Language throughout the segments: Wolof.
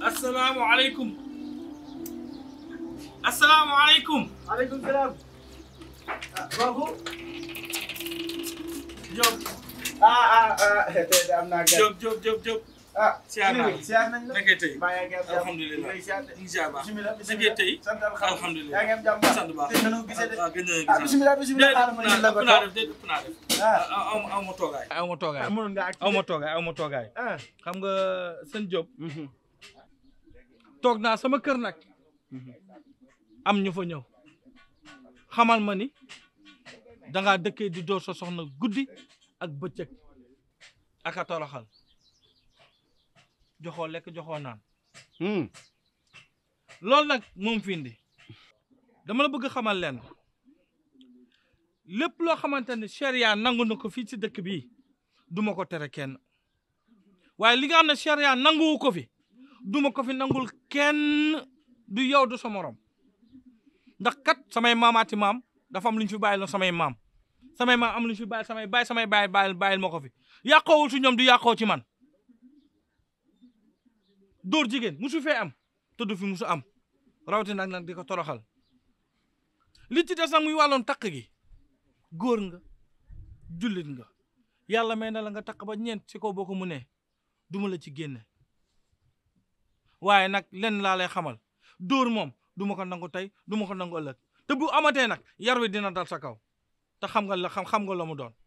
asalaamaaleykum asalaamaaleykum. aleykum salaam. ah kooku. Diop ah ah ah tey de am naa gan. Diop Diop Diop Diop. ah. siyaar naa la. siyaar nañ la. nekkee tey. mbaa yaa ngi am jàmm. alhamdulilah ñu ngi siyaar de. ñu ngi siyaar baax. bisimilah nekkee tey. sant alhamdulilah. yaa ngi am jàmm. sant baax. tey nanu gisee de. waaw gën na ah bisimilah bisimilah xaaral ma déedéet la ëpp ko naa toog. def déedéet ëpp naa def. ah aw aw ma toogaay. aw ma toogaay. ah mënoon nga ak. aw ma toogaay aw ma toogaay. ah. xam nga sëñ Diop. toog naa sama kër nag. am ñu fa ñëw. xamal ma ni dangaa dëkkee di door sa soxna guddi ak bëccëg ak a toroxal joxoo lekk joxoo naan loolu nag moom fi indi dama la bëgg xamal leen lépp loo xamante ne charia nangu na ko fii ci dëkk bii duma ko tere kenn waaye li nga xam ne charia nanguwu ko fi duma ko fi nangul kenn du yow du sa morom ndax kat samay maamaati maam dafa am lu ñu fi bàyyil samay maam samay maam am lu ñu fi bàyyil samay baay samay baay bàyyil bàyyil ma ko fi yàqoowul ci ñoom du yàqoo ci man dóor jigéen musu fee am te du fi musu am rawatina nag nag di ko toroxal li ci des nag muy wàlloon takk gi góor nga jullit nga yàlla may na la nga takk ba ñeent ci kaw boo ko munee duma la ci génne waaye nag lenn laa lay xamal dóor moom du ma ko nangu tey du ma ko nangu ëllëg te bu amatee nag yar wi dina dal sa kaw te xam nga la xam xam nga la mu doon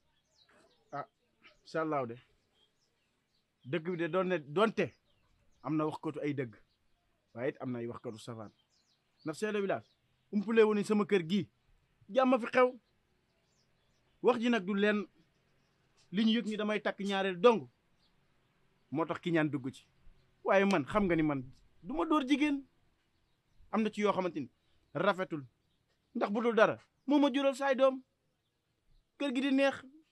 incha allah de dëgg bi de doon ne doonte am na waxkatu ay dëgg waaye it am na ay waxkatu safaan ndax chef de village umpule wu ni sama kër gii jàmm fi xew wax ji nag du leen li ñu yëg ni damay takk ñaareel dong moo tax ki ñaan dugg ci waaye man xam nga ni man du ma dóor jigéen am na ci yoo xamante ni rafetul ndax bu dul dara moo ma jural saay doom kër gi di neex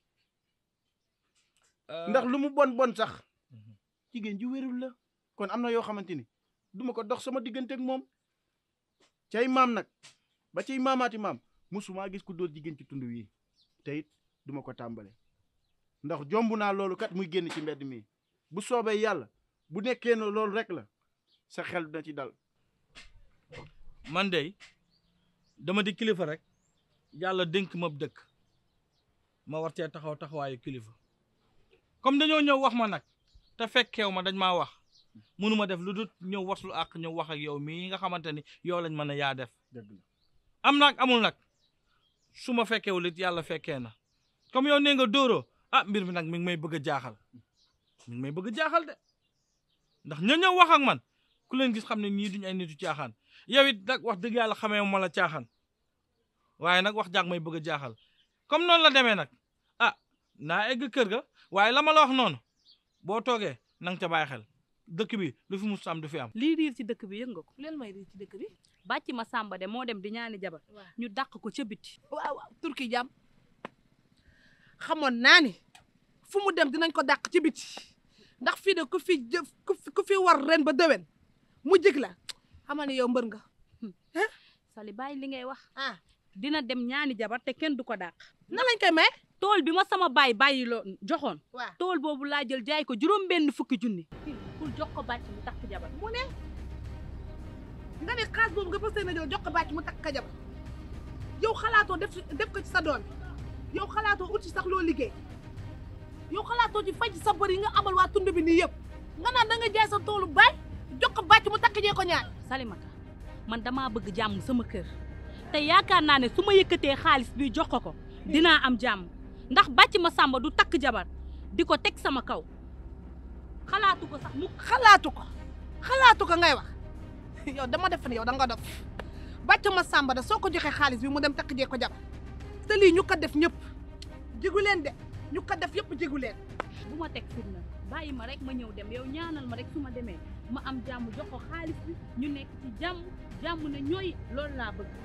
ndax lu mu bon bon sax jigéen ji wérul la kon am na yoo xamante ni duma ko dox sama diggante ak moom cay maam nag ba cay maamaati maam musuma gis ku dóor jigéen ci tund wi te it duma ko tàmbale ndax jomb naa loolu kat muy génn ci mbedd mi bu soobee yàlla bu nekkee ne loolu rek la sa xel dina ci dal man de dama di kilifa rek yàlla dénk ma dëkk ma war cee taxaw taxawaayu kilifa comme dañoo ñëw wax ma nag te fekkeew ma dañ maa wax mënuma def lu dul ñëw waslu ak ñëw wax ak yow mii nga xamante ni yow lañ mën a yaa def dëgg la am nag amul nag su ma fekkewul it yàlla fekkee na comme yow nee nga dóoroo ah mbir mi nag mi ngi may bëgg a jaaxal mi ngi may bëgg a jaaxal de ndax ña ñëw wax ak man ku leen gis xam ne ñii duñ ay nitu caaxaan yow it nag wax dëgg yàlla xamee ma la caaxaan waaye nag wax jaag may bëgg a jaaxal comme noonu la demee nag ah naa egg kër ga waaye la ma la wax noonu boo toogee na nga ca bàyyi xel dëkk bi lu fi mus am du fi am. lii riir ci dëkk bi yëg nga ko leen may riir ci dëkk bi bàcc ma sàmba de moo dem di ñaani jabar waaw ñu dàq ko ca biti waaw waaw turki jàmm xamoon naa ni fu mu dem dinañ ko dàq ci biti ndax fii de ku fi jëf ku fi ku fi war ren ba déwén mu jig la xamal ni yow mbër nga sali bàyyi li ngay wax ah dina dem ñaani jabar te kenn du ko dàq na lañ koy may tool bi ma sama baay bàyyi loo joxoon waaw tool boobu laa jël jaay ko juróom benn fukki junni pour jox ko bàcc mu takk jabar mu ne nga ne xaas boobu nga fas yéene jël jox ko bàcc mu takk ka jabar yow xalaatoo def def ko ci sa doom yow xalaatoo ut ci sax loo liggéey yow xalaatoo ci faj sa bër yi nga amal waa tund bi nii yëpp nga naan da nga jaay sa toolu baay jox ko bàcc mu takk jee ko ñaar salimata man damaa bëgg jàmm sama kër te yaakaar naa ne su ma yëkkatee xaalis bi jox ko ko dinaa am jàmm ndax bàcc ma sàmba du takk jabar di ko teg sama kaw xalaatu ko sax mu xalaatu ko xalaatu ko ngay wax yow dama def ne yow da nga dof bàcc ma sàmba da soo ko joxee xaalis bi mu dem takk jee ko jabar te lii ñu ko def ñëpp jigu leen de ñu ko def yëpp jigu leen bu ma teg fitna bàyyi ma rek ma ñëw dem yow ñaanal ma rek su ma demee ma am jàmm jox ko xaalis bi ñu nekk ci jàmm jàmm ne ñooy loolu laa bëgg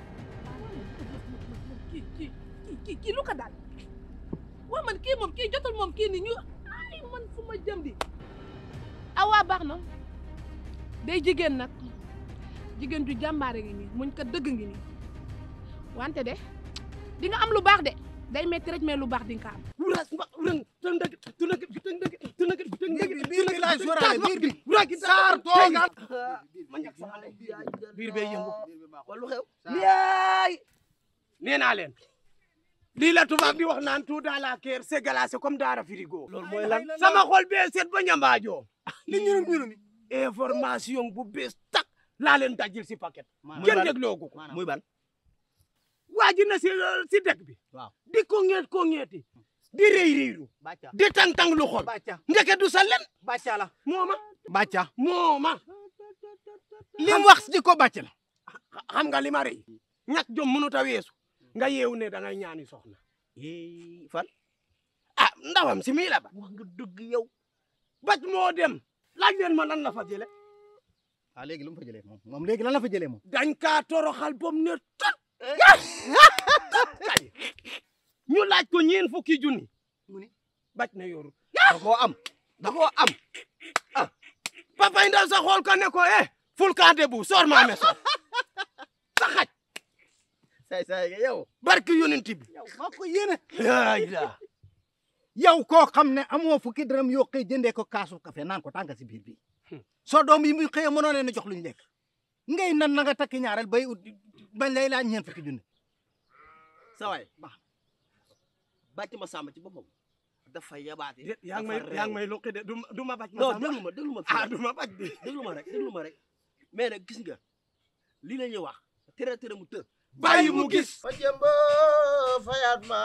kii kii kii kii kii lu ko daal waa man kii moom kii jotul moom kii ni ñu ay man fu ma jëm di awaa baax na day jigéen nag jigéen ju jàmbaare ngi nii muñ ko dëgg ngi nii wante de di nga am lu baax de day metti rek mais lu baax di nga ko am wuras mba wuran tëndëg tëndëg tëndëg tëndëg tëndëg ngay sóoraale biir bi rek saar toogal ma ñàkk sama lay biir bee yëngu wala lu xew yaay nee naa leen lii la tubaab di wax naan tout dans la kër c'est glacé comme daara frigo loolu mooy lan sama xol bee seet ba ñambaajoo li ñu ñu ni information bu bees tak laa leen dajil si paquet kenn dégloogu ko muy ban waa ji na si si dëkk bi waaw di ko ngeet ko ngeeti di rëy rëylu bàcca di tang-tang lu xol bàcca ndeke du sa len bàcca la mooma bàcca mooma li mu wax di ko bàcc la xam nga li ma rëy ñàkk jom mënut a weesu nga yeewu ne da ngay ñaani soxna fan ah ndawam si mii la ba wax nga dëgg yow bac moo dem laaj leen ma lan la fa jële ah léegi lu mu fa jëlee moom moom léegi lan la fa jëlee moom dañ kaa toroxal bom ne tot kay ñu laaj ko ñeen fukki junni mu ni bac na yoru da koo am da koo am papay ndaw sa xool ko ne ko eh ful ka debu soor maa me soor sa xaj say say yow barki yonent bi yow maa ko yéene yaay la yow koo xam ne amoo fukki dërëm yoo xëy jëndee ko kaasu café naan ko tànga si biir bi soo doom yi muy xëyee mënoo leen a jox luñ lekk ngay nan na nga takki ñaareel bay ut bañ lay laaj ñeent fukki junne sa waay bàcc ma sàmm ci boppam dafa yabaate déet yaa ngi may yaa ngi may luqi de du ma du ma bac ma non sàmm déglu ma déglu ma ah fii du ma bac de déglu ma rek déglu ma rek mais nag gis nga lii la ñuy wax tere tere mu të bàyyi mu gis ma jëmba fayat ma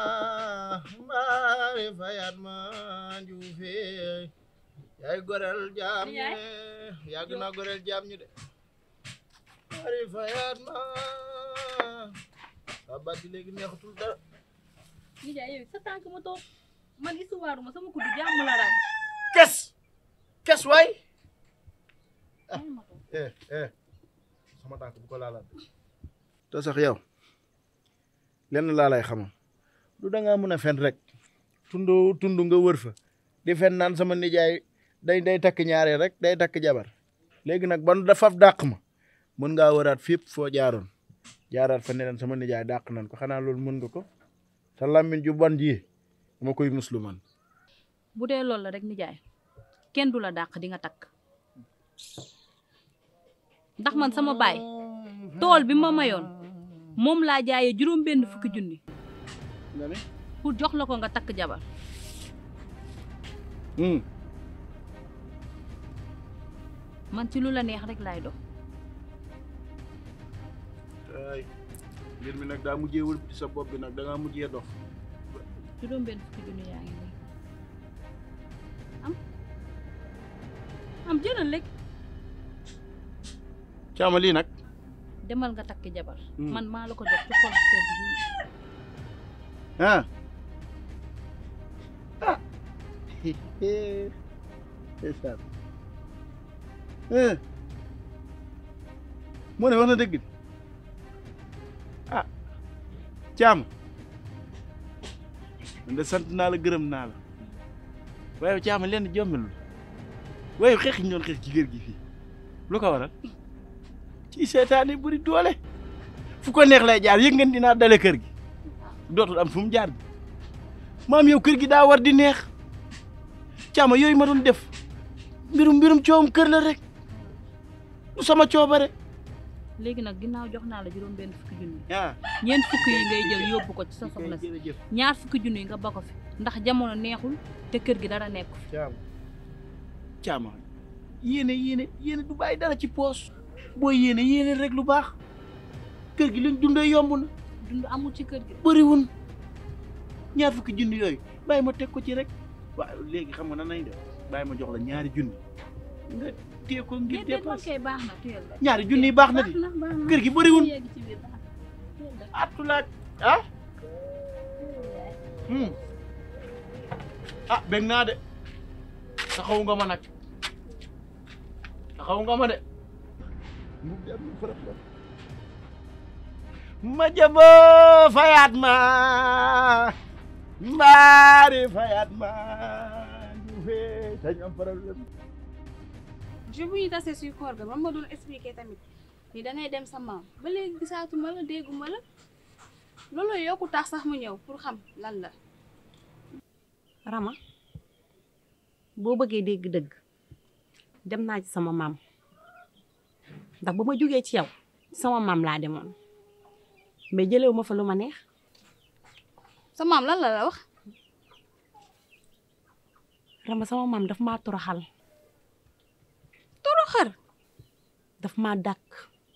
mbaari fayat ma njuufe yaay gorel jaam ñi Yaay. yàgg na gorel jaam ñi de mbaari fayat ma sa batti léegi neexatul dara nijaay yow sa tànk ma toog man histoire ma sama kuddu jàmm la daal kes kes waay bàyyi ma toog eh eh sama tànk bu ko laalaat te sax yow lenn laa lay xamal du da ngaa mën a fen rek tundu tundu nga wër fa di fen naan sama nijaay day day takk ñaareel rek day takk jabar léegi nag ban dafa dàq ma mën ngaa wëraat fépp foo jaaroon jaaraat fa ne leen sama nijaay dàq nan ko xanaa loolu mën nga ko sa làmmiñ ju bon ji dama koy muslu man bu dee loolu la rek nijaay kenn du la dàq di nga takk ndax man sama baay tool bi ma mayoon moom laa jaayee juróom benn fukki junni nga ne pour jox la ko nga takk jabar man ci lu la neex rek laay dox ay mbir mi nag daa mujjee wël ci sa bopp bi nag da ngaa mujjee dox juróom benn fukki junni yaa ngi nii am am jëlal rek caama lii nag demal nga takk jabar Hmm. man maa la ko jox ci xol sedd bi ah ah ndeysaan moo ne wax na dëgg ah caam man de sant naa la gërëm naa la waaye caama leen jommel waaye xeex yi ñu doon xeex ci kër gi fii lu ko waral ci seetaane buri doole fu ko neex lay jaar yëg ngeen dinaa dale kër gi dootul am fu mu jaar bi maam yow kër gi daa war di neex caama yooyu ma doon def mbirum mbirum coowum kër la rek du sama coobare léegi nag ginnaaw jox naa la juróom benn fukki junni ah ñeent fukki yi ngay jël yóbbu ko ci sa soxna si jërëjëf ñaar fukki junni yi nga ba ko fi ndax jamono neexul te kër gi dara nekku fi caama caama yéene yéene yéene du bàyyi dara ci poos booy yéene yéene rek lu baax kër gi liñ dundee yomb na dund amul ci kër gi bëriwun ñaar fukki junni yooyu bàyyi ma teg ko ci rek waaw léegi xam nga nan nañ def bàyyi ma jox la ñaari junni nga téye ko ngir déedéet man dépense kay baax na tuyel rek ñaari junni yi baax na di baax na baax na kër gi bëriwun yegg ci biir baax na tuyel rek attulaaj ah hmm. ah bég naa de taxaw nga ma nag taxaw nga ma de ma jabo fayat ma mbaari fayat ma njuufe dañ am problème je bu ñu tasee suy koor ga ba ma doon expliqué tamit ni dangay dem sa maam ba léegi gisaatuma la dégguma la loolu yokku tax sax mu ñëw pour xam lan la Rama boo bëggee dégg dëgg dem naa ci sama maam ndax ba ma jógee ci yow sama maam laa demoon mais jëlewu ma fa lu ma neex sa maam lan la la wax Rama sama maam daf maa toroxal toroxal daf maa dàkk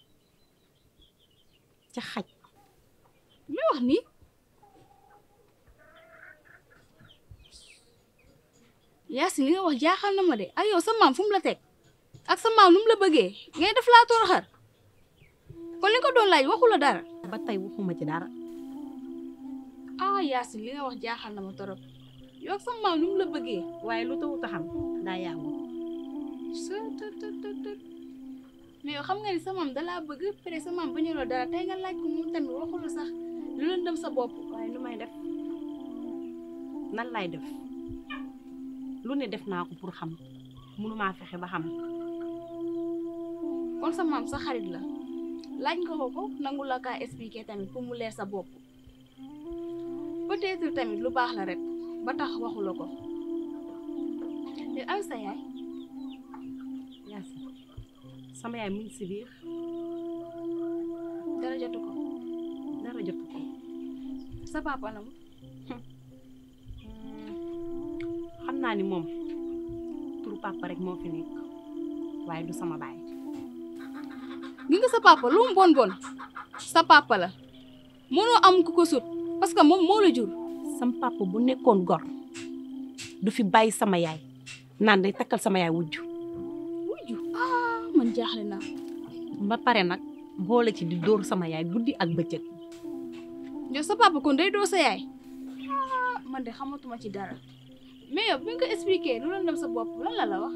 ca xaj li wax nii Yaasin li nga wax jaaxal na ma de ak yow sa maam fu mu la teg ak sa maam nu mu la bëggee ngay def laa toroxal kon li nga ko doon laaj waxu la dara ba tey waxuma ci dara ah Yaasin li nga wax jaaxal na ma torop yow ak sa maam nu mu la bëggee waaye lu taw taxam daa yàggul sa të të të të mais yow xam nga ni sa maam dalaa bëgg pare sa maam bañu la dara tey nga laaj ko moom tamit waxu la sax lu leen dem sa bopp waaye lu may def nan lay def lu ne def naa ko pour xam mënumaa fexe ba xam kon sa maam sa xarit la laaj nga ko ko nangu la kaa expliquer tamit pour mu leer sa bopp peut-être tamit lu baax la rek ba tax waxu la ko te am sa yaay Yaasin sama yaay mu ngi si biir dara jotu ko dara jotu ko sa papa la mu xam naa ni moom turu papa rek moo fi nekk waaye du sama baay gi nga sa papa lu mu bon bon sa papa la mënoo am ku ko sut parce que moom moo la jur sam papa bu nekkoon gor du fi bàyyi sama yaay naan day takkal sama yaay wujju wujju ah man jaaxle naa ba pare nag boole ci di dóor sama yaay guddi ak bëccëg yow sa papa kon day doo sa yaay ah man de xamatuma ci dara mais yow bi nga ko expliqué lu leen dem sa bopp lan la la wax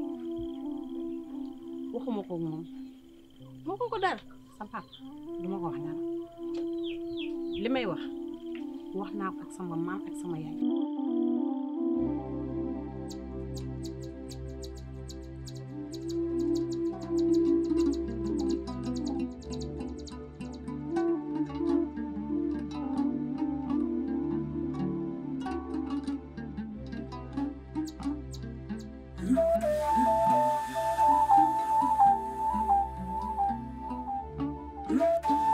waxuma ko moom moo ko ko dara sa papa duma ko wax dara li may wax wax naa ko ak sama maam ak sama yaay